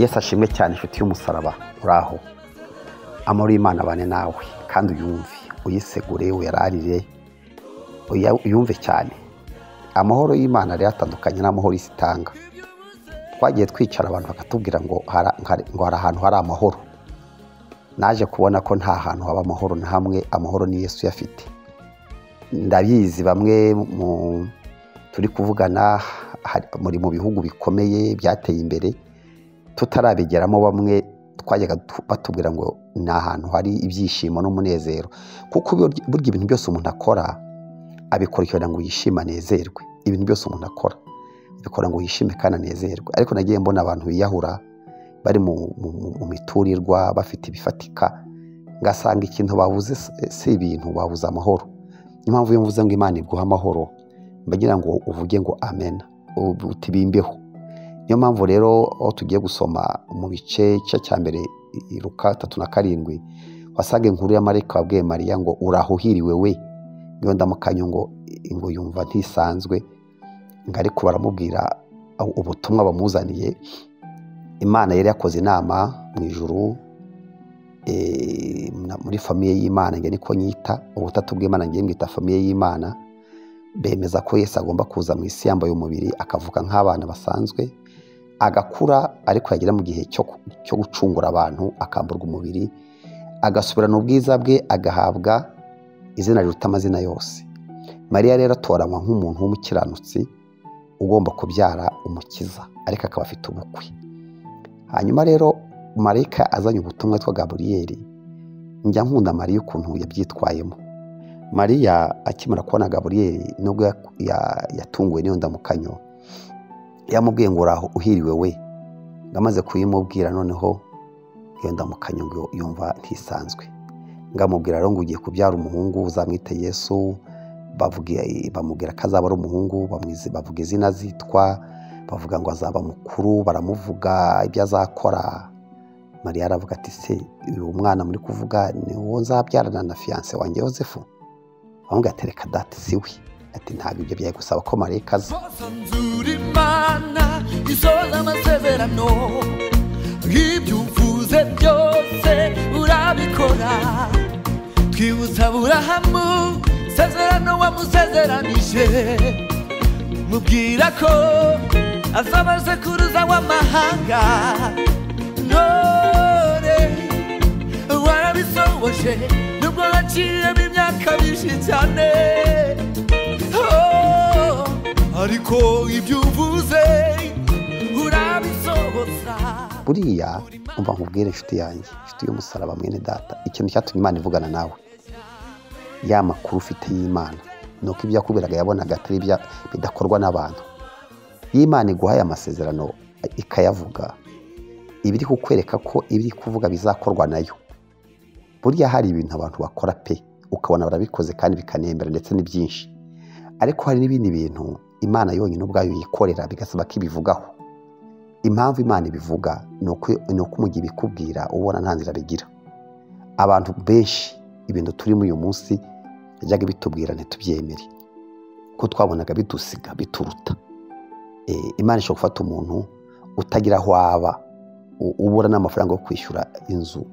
yesu ashimwe cyane inshuti y'umusaraba uraho amahoro y'imana abane nawe kandi uyumve uyisegure uyararire uyumve cyane amahoro y'imana rero atandukanye n'amahoro isi itanga twagiye twicara abantu bakatubwira ngo hari ahantu hari amahoro naje kubona ko nta hantu haba amahoro na hamwe amahoro ni yesu uyafite ndabizi bamwe turi kuvugana muri mu bihugu bikomeye byateye imbere tutarabigeramo bamwe twajyaga batubwira ngo ni ahantu hari ibyishimo n'umunezero kuko burya ibintu byose umuntu akora abikora kugira ngo yishime anezerwe ibintu byose umuntu akora abikora ngo yishime kandi anezerwe ariko nagiye mbona abantu biyahura bari mu miturirwa bafite ibifatika ngasanga ikintu babuze si ibintu babuze amahoro niyo mpamvu iyo mvuze ngo imana iguha amahoro mbagira ngo uvuge ngo amena utibimbeho niyo mpamvu rero aho tugiye gusoma mu bice cya cya mbere iruka tatu na karindwi wasanga inkuru ya marayika wabwiye mariya ngo urahuhiriwe we niyo ndamukanya ngo ngo yumva ntisanzwe ngo ariko baramubwira ubutumwa bamuzaniye imana yari yakoze inama mu ijoro muri famiye y'imana njye niko nyita ubutatu bw'imana njye mwita famiye y'imana bemeza ko Yesu agomba kuza mu isi yambaye umubiri akavuka nk'abana basanzwe agakura ariko yagera mu gihe cyo gucungura abantu akamburwa umubiri agasubirana ubwiza bwe agahabwa izina riruta amazina yose mariya rero atoranywa nk'umuntu w'umukiranutsi ugomba kubyara umukiza ariko akaba afite ubukwe hanyuma rero marayika azanye ubutumwa twa gaburiyeri njya nkunda mariya ukuntu yabyitwayemo mariya akimara kubona gaburiyeri nubwo yatunguwe n'iyo ndamukanyo yamubwiye ngo uraho uhiriwe we ngamaze kuyimubwira noneho iyo ndamukanyo ngo yumva ntisanzwe ngamubwira rero ngo ugiye kubyara umuhungu uzamwite yesu bamubwira ko azaba ari umuhungu bavuga izina zitwa bavuga ngo azaba mukuru baramuvuga ibyo azakora mariya aravuga ati se uyu mwana muri kuvuga ni uwo nzabyarana na fiyanse wanjye yosefu ahubwo atereka dati si we ati ntabwo ibyo byari gusaba ko marayika aza isoza amasezerano nk'ibyo uvuze byose urabikora twibutsa burahamu isezerano wamusezeranije mubwira ko azabaze kuruza w'amahanga none warabisohoje nubwo waciyemo imyaka myinshi cyane Oh, ariko ibyo uvuze urabisohoza buriya umva nkubwire inshuti yanjye inshuti y'umusaraba mwene data ikintu cyatumye imana ivugana nawe ya makuru ufite y'imana ni uko ibyo yakubwiraga yabonaga atari bidakorwa n'abantu iyo imana iguhaye amasezerano ikayavuga iba iri kukwereka ko ibiri kuvuga bizakorwa nayo burya hari ibintu abantu bakora pe ukabona barabikoze kandi bikanembera ndetse ni byinshi ariko hari n'ibindi bintu imana yonyine ubwayo yikorera bigasaba ko ibivugaho impamvu imana ibivuga ni uko mu gihe ibikubwira ubona nta nzira bigira abantu benshi ibintu turimo uyu munsi yajyaga bitubwira ntitubyemere ko twabonaga bidusiga bituruta imana ishobora gufata umuntu utagira aho aba ubura n'amafaranga yo kwishyura inzu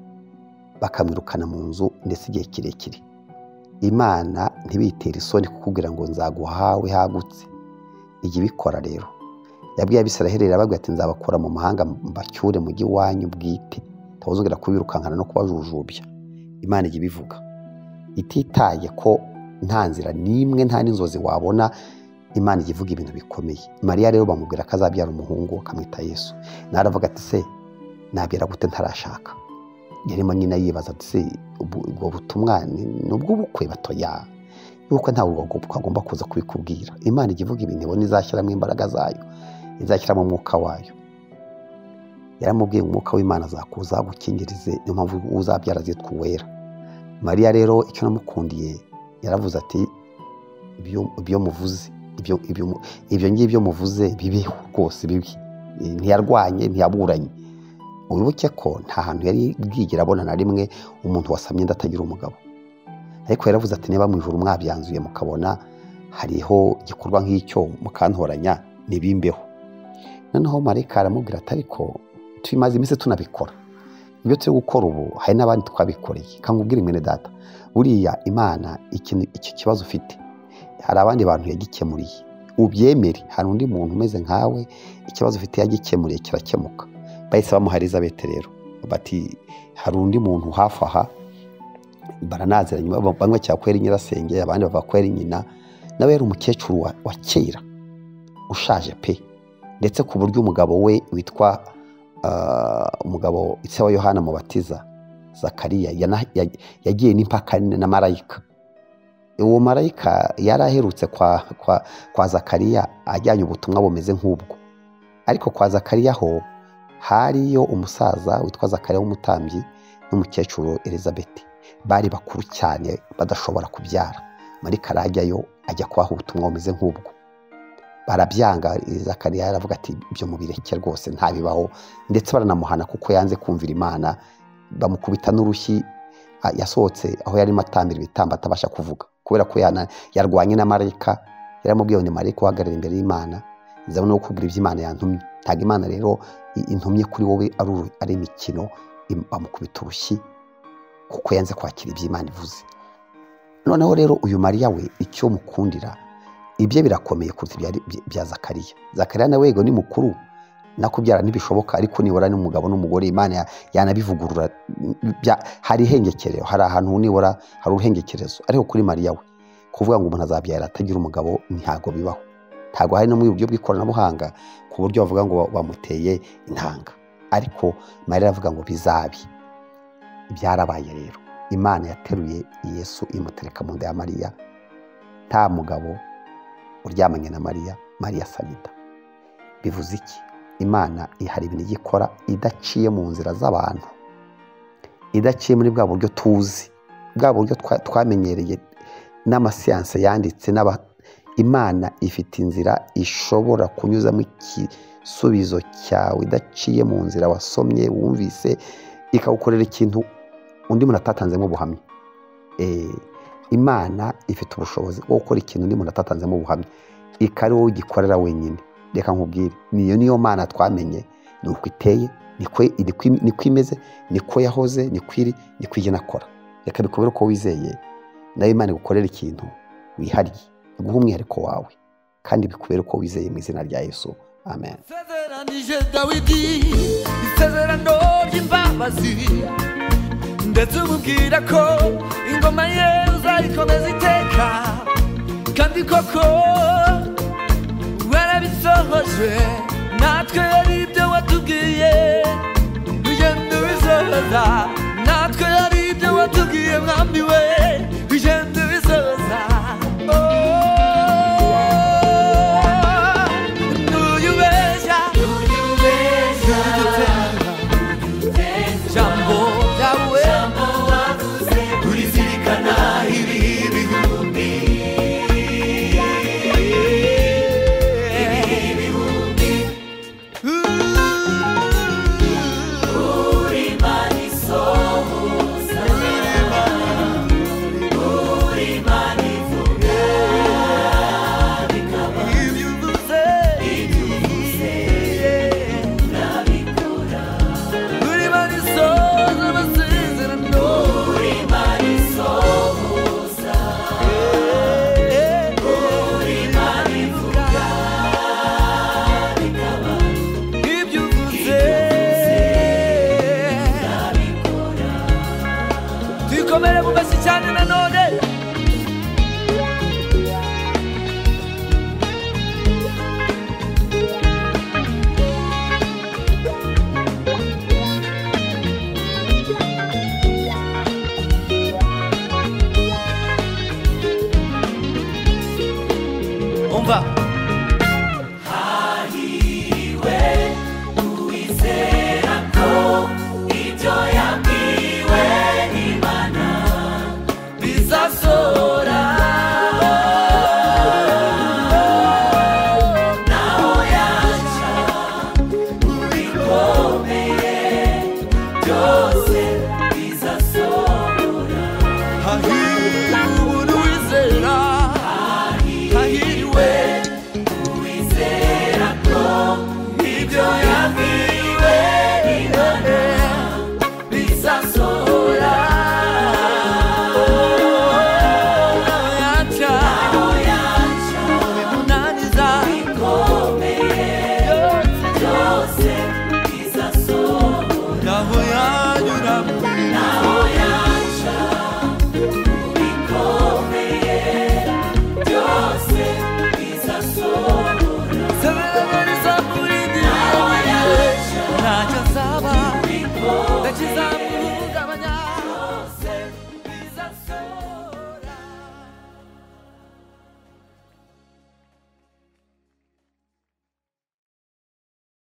bakamwirukana mu nzu ndetse igihe kirekire imana ntibitere isoni kukubwira ngo nzaguhawe hagutse ijya ibikora rero yabwiye abisiraheli irababwira ati nzabakura mu mahanga mbacyure mu iwanyu bwite ntawuzongera kubirukankana no kubajujubya imana ijya ibivuga ititaye ko nta nzira n'imwe nta n'inzozi wabona imana ijya ivuga ibintu bikomeye mariya rero bamubwira ko azabyara umuhungu akamwita yesu naravuga ati se nabyara gute ntarashaka yarimo nyine yibaza ati se ubwo butumwa ni ubw'ubukwe batoya yuko ntabwo agomba kuza kubikubwira imana ijya ivuga ibintu ibona izashyiramo imbaraga zayo izashyiramo umwuka wayo yaramubwiye umwuka w'imana azakuza agukingirize niyo mpamvu uzabyara zitwa uwera mariya rero icyo namukundiye yaravuze ati ibyo muvuze ibyo ngibyo muvuze bibeho rwose bibi ntiyarwanye ntiyaburanye wibuke ko nta hantu yari bwigira abona na rimwe umuntu wasamye inda atagira umugabo ariko yaravuze ati niba mu ijoro mwabyanzuye mukabona hariho igikorwa nk'icyo mukantoranya ntibimbeho noneho marayika aramubwira ati ariko tubimaze iminsi tunabikora ibyo turi gukora ubu hari n'abandi twabikoreye kangubwira mwene data buriya imana ikintu- iki kibazo ufite hari abandi bantu yagikemuriye ubyemere hari undi muntu umeze nkawe ikibazo ufite yagikemuriye kirakemuka bahise bamuha elizabeth rero bati hari undi muntu hafi aha baranaziranye ba- bamwe cyangwa ko yari nyirasenge abandi bavuga ko yari nyina nawe yari umukecuru wa, wa kera ushaje pe ndetse ku buryo umugabo we witwa ah, umugabo se wa yohana mubatiza zakariya yana- ya- yagiye n'impaka na marayika uwo marayika yari aherutse kwa, kwa, kwa zakariya ajyanye ubutumwa bumeze nk'ubwo ariko kwa zakariya ho hariyo umusaza witwa zakariya w'umutambyi n'umukecuru elizabeth bari bakuru cyane badashobora kubyara marayika arajyayo ajya kubaha ubutumwa bumeze nk'ubwo barabyanga zakariya aravuga ati ibyo mubireke rwose ntabibaho ndetse baranamuhana kuko yanze kumvira imana bamukubita n'urushyi a- yasohotse aho yarimo atambira ibitambo atabasha kuvuga kubera ko yana- yarwanye na marayika yaramubwiye ngo ni marayika uhagarara imbere y'imana nzabona no kukubwira ibyo imana yantumye ntabwo imana rero i- intumye kuri wowe ari uru- ari imikino im- bamukubita urushyi kuko yanze kwakira ibyo imana ivuze noneho rero uyu mariya we icyo mukundira ibye birakomeye kuruta ibya, bya zakariya zakariya nawe yego ni mukuru nakubyara ntibishoboka ariko nibura n'umugabo n'umugore imana ya- yanabivugurura bya- hari ihengekerero hari ahantu nibura hari uruhengekerezo ariko kuri mariya we kuvuga ngo umuntu azabyara atagira umugabo ntabwo bibaho ntabwo hari no mu buryo bw'ikoranabuhanga ku buryo bavuga ngo ba- bamuteye intanga ariko mariya aravuga ngo bizabi byarabaye rero imana yateruye yesu imutereka mu nda ya mariya nta mugabo uryamanye na mariya mariya sanita bivuze iki imana ihari ibintu igikora idaciye mu nzira z'abantu idaciye muri bwa buryo tuzi bwa buryo twa- twamenyereye n'amasiyanse yanditse n'aba imana ifite inzira ishobora kunyuzamo igisubizo cyawe idaciye mu nzira wasomye wumvise ikagukorera ikintu undi muntu atatanzemo ubuhamya Eh, imana ifite ubushobozi bwo gukora ikintu undi muntu atatanzemo ubuhamya ikari wowe ugikorera wenyine reka nkubwire niyo niyo mana twamenye ni uko iteye niko niko- niko imeze niko yahoze niko iri niko igena akora reka bikubere ko wizeye nawe imana igukorera ikintu wihariye iguha umwihariko wawe kandi bikubere ko wizeye mu izina rya yesu amen Nsezeranije Dawidi isezerano ry'imbabazi ndetse umubwira ko ingoma ye uzayikomeza iteka kandi koko warabisohoje natwe yari ibyo watubwiye bigenda bisohoza natwe yari ibyo watubwiye mwami we